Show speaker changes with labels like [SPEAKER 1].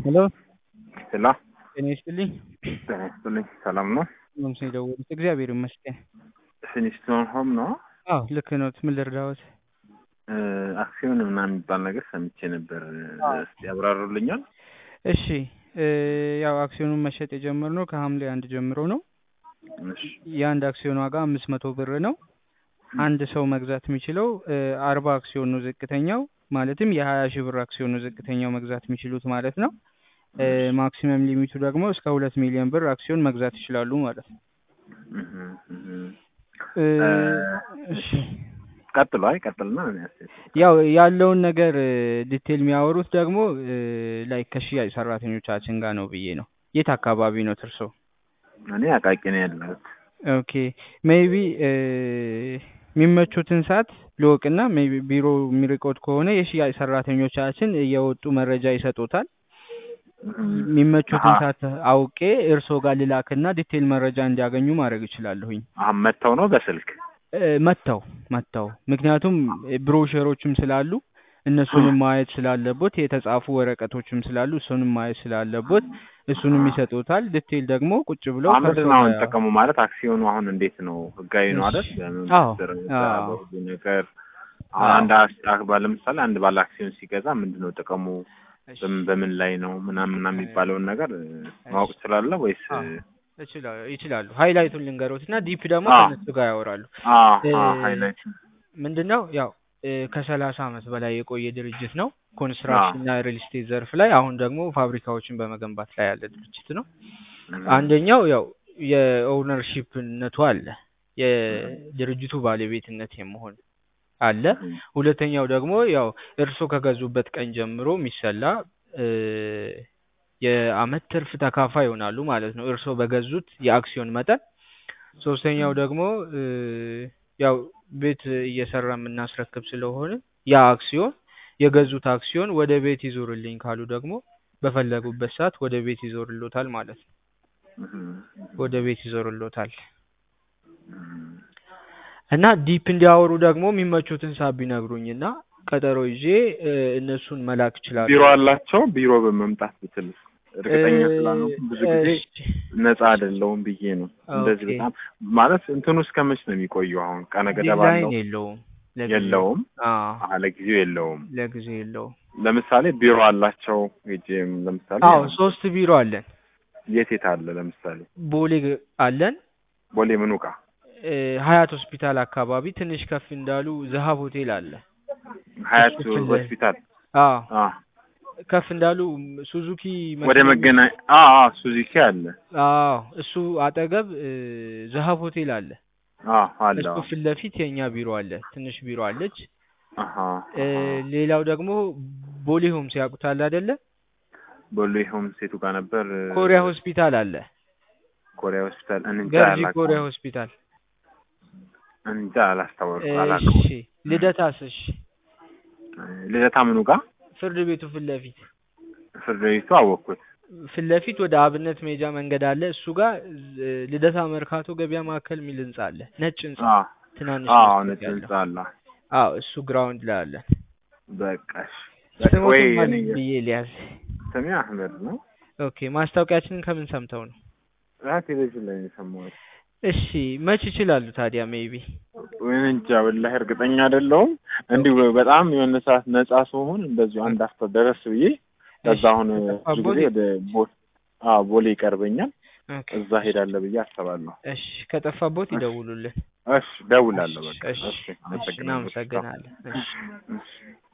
[SPEAKER 1] ሄሎ
[SPEAKER 2] ሄሎ
[SPEAKER 1] ጤና ይስጥልኝ።
[SPEAKER 2] ጤና ይስጥልኝ። ሰላም ነው?
[SPEAKER 1] ነው የደወሉት? እግዚአብሔር ይመስገን።
[SPEAKER 2] ፊኒስቶን ሆም ነው?
[SPEAKER 1] አዎ ልክ ነው። ምን ልርዳዎት?
[SPEAKER 2] አክሲዮን ምናምን የሚባል ነገር ሰምቼ ነበር። እስቲ ያብራሩልኛል?
[SPEAKER 1] እሺ እ ያው አክሲዮኑን መሸጥ የጀመርነው ከሐምሌ አንድ ጀምሮ ነው።
[SPEAKER 2] እሺ
[SPEAKER 1] የአንድ አክሲዮን ዋጋ አምስት መቶ ብር ነው። አንድ ሰው መግዛት የሚችለው አርባ አክሲዮን ነው ዝቅተኛው፣ ማለትም የሀያ ሺህ ብር አክሲዮን ነው ዝቅተኛው መግዛት የሚችሉት ማለት ነው። እ ማክሲመም ሊሚቱ ደግሞ እስከ ሁለት ሚሊዮን ብር አክሲዮን መግዛት ይችላሉ ማለት ነው።
[SPEAKER 2] እህ እህ
[SPEAKER 1] እ
[SPEAKER 2] እ
[SPEAKER 1] እሺ
[SPEAKER 2] ቀጥሎ አይ ቀጥልና እኔ አስተያየት
[SPEAKER 1] ያው ያለውን ነገር ዲቴል የሚያወሩት ደግሞ ላይ ከሽያጭ ሰራተኞቻችን ጋር ነው ብዬ ነው። የት አካባቢ ነው እርሶ?
[SPEAKER 2] እኔ አቃቂ ነው ያለሁት።
[SPEAKER 1] ኦኬ ሜይቢ የሚመቹትን ሰዓት ልወቅና ሜይቢ ቢሮ የሚርቆት ከሆነ የሽያጭ ሰራተኞቻችን እየወጡ መረጃ ይሰጡታል። የሚመቹትን
[SPEAKER 2] አሀ።
[SPEAKER 1] ሰዓት አውቄ እርሶ ጋር ልላክና ዲቴል መረጃ እንዲያገኙ ማድረግ እችላለሁኝ።
[SPEAKER 2] አሁን መጥተው ነው በስልክ
[SPEAKER 1] እ መጥተው መጥተው ምክንያቱም ብሮሸሮችም ስላሉ እነሱንም ማየት ስላለቦት የተጻፉ ወረቀቶችም ስላሉ እሱንም ማየት ስላለቦት እሱንም ይሰጡታል። ዲቴል ደግሞ ቁጭ ብለው
[SPEAKER 2] አሁን ምንድን
[SPEAKER 1] ከእርሶ
[SPEAKER 2] ነው አሁን
[SPEAKER 1] ጋር-
[SPEAKER 2] ጥቅሙ ማለት አክሲዮኑ አሁን እንዴት ነው ህጋዊ ነው አይደል?
[SPEAKER 1] እሺ።
[SPEAKER 2] በምን
[SPEAKER 1] አዎ፣
[SPEAKER 2] ደረጃ
[SPEAKER 1] አዎ።
[SPEAKER 2] በሁሉ ነገር አሁን
[SPEAKER 1] አዎ።
[SPEAKER 2] አንድ አስ- ባለ ለምሳሌ አንድ ባለ አክሲዮን ሲገዛ ምንድን ነው ጥቅሙ
[SPEAKER 1] እሺ።
[SPEAKER 2] በምን በምን ላይ ነው ምናምን ምናምን የሚባለውን ነገር እ, ማወቅ ትችላለህ ወይስ
[SPEAKER 1] አዎ። ይችላሉ ይችላሉ። ሃይላይቱን ልንገሮት እና ዲፕ ደግሞ
[SPEAKER 2] አዎ።
[SPEAKER 1] ከነሱ ጋር ያወራሉ።
[SPEAKER 2] አዎ
[SPEAKER 1] እ-
[SPEAKER 2] አዎ ሃይላይት
[SPEAKER 1] ምንድነው ያው እ ከሰላሳ አመት በላይ የቆየ ድርጅት ነው። ኮንስትራክሽን እና ሪል ስቴት ዘርፍ ላይ አሁን ደግሞ ፋብሪካዎችን በመገንባት ላይ ያለ ድርጅት ነው። አንደኛው ያው የኦውነርሺፕነቱ አለ፣ የድርጅቱ ባለቤትነት የመሆን አለ። ሁለተኛው ደግሞ ያው እርሶ ከገዙበት ቀን ጀምሮ የሚሰላ እ የአመት ትርፍ ተካፋይ ይሆናሉ ማለት ነው፣ እርሶ በገዙት የአክሲዮን መጠን። ሶስተኛው ደግሞ እ ያው ቤት እየሰራ የምናስረክብ ስለሆነ ያ አክሲዮን የገዙት አክሲዮን ወደ ቤት ይዞርልኝ ካሉ ደግሞ በፈለጉበት ሰዓት ወደ ቤት ይዞርሎታል ማለት ነው። ወደ ቤት ይዞርሎታል እና ዲፕ እንዲያወሩ ደግሞ የሚመቹትን ሳብ ቢነግሩኝና ቀጠሮ ይዤ እ እነሱን መላክ ይችላሉ።
[SPEAKER 2] ቢሮ አላቸው ቢሮ በመምጣት ብትል እርግጠኛ ስላልሆንኩ ብዙ ጊዜ
[SPEAKER 1] እሺ፣
[SPEAKER 2] ነፃ አይደለውም ብዬ ነው። እንደዚህ
[SPEAKER 1] ኦኬ።
[SPEAKER 2] በጣም ማለት እንትኑ እስከ መች ነው የሚቆየው? አሁን ቀነ ገደብ
[SPEAKER 1] ዲዛይን
[SPEAKER 2] አለው?
[SPEAKER 1] የለውም ለጊዜው።
[SPEAKER 2] የለውም።
[SPEAKER 1] አዎ
[SPEAKER 2] አዎ ለጊዜው የለውም።
[SPEAKER 1] ለጊዜው የለውም።
[SPEAKER 2] ለምሳሌ ቢሮ አላቸው ሄጄም ለምሳሌ
[SPEAKER 1] አዎ ሶስት ቢሮ አለን።
[SPEAKER 2] የት የት አለ? ለምሳሌ
[SPEAKER 1] ቦሌ ግ- አለን
[SPEAKER 2] ቦሌ ምኑ ጋ?
[SPEAKER 1] እ ሀያት ሆስፒታል አካባቢ ትንሽ ከፍ እንዳሉ ዘሀብ ሆቴል አለ።
[SPEAKER 2] ሀያት
[SPEAKER 1] እሱ ፊት ለፊት።
[SPEAKER 2] ሆስፒታል
[SPEAKER 1] አዎ
[SPEAKER 2] አ
[SPEAKER 1] ከፍ እንዳሉ ሱዙኪ
[SPEAKER 2] ወደ
[SPEAKER 1] መኪና-
[SPEAKER 2] መገናኛ አ አ ሱዚኪ አለ
[SPEAKER 1] አዎ እሱ አጠገብ እ ዘሀብ ሆቴል አለ።
[SPEAKER 2] አ አለ
[SPEAKER 1] እሱ ፊት ለፊት የኛ ቢሮ አለ። ትንሽ ቢሮ አለች።
[SPEAKER 2] አሃ
[SPEAKER 1] እ ሌላው ደግሞ ቦሌ ሆምስ ያውቁታል አይደለ?
[SPEAKER 2] ቦሌ ሆም ሴቱ ጋር ነበር እ፣
[SPEAKER 1] ኮሪያ ሆስፒታል አለ።
[SPEAKER 2] ኮሪያ ሆስፒታል እንጃ
[SPEAKER 1] ገርጂ
[SPEAKER 2] አላውቀውም።
[SPEAKER 1] ኮሪያ ሆስፒታል።
[SPEAKER 2] እንጃ አላስታወቅኩም አላውቅም።
[SPEAKER 1] እሺ ልደታስ? እሺ
[SPEAKER 2] ልደታ ምኑ ጋር
[SPEAKER 1] ፍርድ ቤቱ ፊት ለፊት
[SPEAKER 2] ፍርድ ቤቱ አወቅኩት።
[SPEAKER 1] ፊት ለፊት ወደ አብነት ሜጃ መንገድ አለ። እሱ ጋር እ ልደታ መርካቶ ገበያ ማዕከል የሚል ህንጻ አለ። ነጭ ህንጻ
[SPEAKER 2] አ
[SPEAKER 1] ትናንሽ
[SPEAKER 2] አ
[SPEAKER 1] መስኮት
[SPEAKER 2] ነጭ
[SPEAKER 1] ያለው።
[SPEAKER 2] ህንጻ አለ።
[SPEAKER 1] አዎ እሱ ግራውንድ ላይ አለ።
[SPEAKER 2] በቃ እሺ። በቃ
[SPEAKER 1] ስሞትን
[SPEAKER 2] ወይ
[SPEAKER 1] ማን
[SPEAKER 2] እኔ
[SPEAKER 1] ብዬ ሊያዝ?
[SPEAKER 2] ስሜ አህመድ ነው።
[SPEAKER 1] ኦኬ ማስታወቂያችንን ከምን ሰምተው ነው?
[SPEAKER 2] አ ቴሌቪዥን ላይ ነው የሰማሁት።
[SPEAKER 1] እሺ መች ይችላሉ ታዲያ? ሜይቢ
[SPEAKER 2] ወይኔ እንጃ ወላሂ እርግጠኛ አይደለሁም። እንዲሁ በጣም የሆነ ሰዓት ነጻ ስሆን እንደዚሁ አንድ አፍታ ደረስ ብዬ ከዛ አሁን ብዙ ጊዜ ወደ ቦ- አዎ ቦሌ ይቀርበኛል
[SPEAKER 1] ኦኬ
[SPEAKER 2] እዛ ሄዳለሁ ብዬ አስባለሁ።
[SPEAKER 1] እሺ ከጠፋቦት ይደውሉልን።
[SPEAKER 2] እሺ ደውላለሁ። በቃ
[SPEAKER 1] እሺ
[SPEAKER 2] እሺ
[SPEAKER 1] እሺ
[SPEAKER 2] አመሰግናለሁ።
[SPEAKER 1] እናመሰግናለን። እሺ
[SPEAKER 2] እሺ